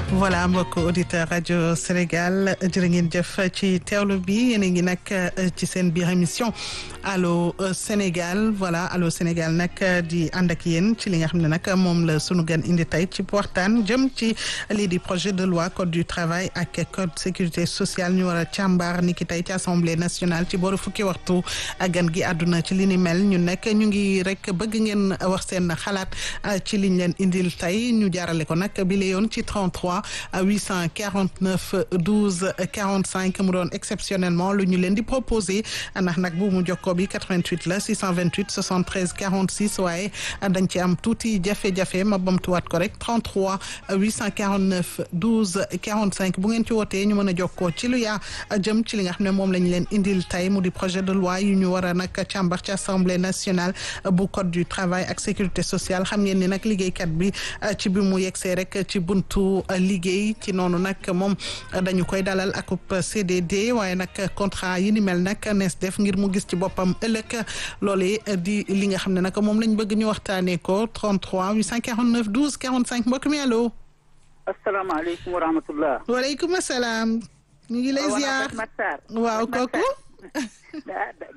voilà mbokk auditeur rajo Sénégal jërë ngeen jëf ci teewlu bi yéen a ngi nag ci seen biir émission allo Sénégal voilà allo Sénégal nag di ànd ak yéen ci li nga xam ne nag moom la sunu gan indi tey ci waxtaan jëm ci lii di projet de loi code du travail ak code sécurité sociale ñu war a càmbar ni ki tey ci assemblée nationale ci booru fukki waxtu gan gi àdduna ci li ni mel ñun nag ñu ngi rek bëgg ngeen wax seen xalaat ci liñ leen indil tey ñu jaarale ko nag bi la yoon ci 33 849 12 45 mu doon exceptionnellement lu ñu leen di proposé ndax nag bu mu jokkoo bi 88 la 628 73 46 waaye dañ ci am tuuti jafe-jafe ma bamtuwaat ko rek 33 849 12 45 bu ngeen ci wootee ñu mën a jokkoo ci lu yaa jëm ci li nga xam ne moom lañ leen indil tey mu di projet de loi yu ñu war a nag càmbar ci assemblée nationale bu code du travail ak sécurité sociale xam ngeen ni nag liggéeykat bi ci bi mu yegsee rek ci buntu liggéey ci noonu nag moom dañu koy dalal akub CDD waaye nag contrat yi ni mel nag nees def ngir mu gis ci boppam ëllëg loolee di li nga xam ne nag moom lañ bëgg ñu waxtaanee ko 33 849 12 45 mbokk mi allo. asalaamaaleykum wa rahmatullah. waaleykum salaam. ñu ngi lay ziar waaw kooku.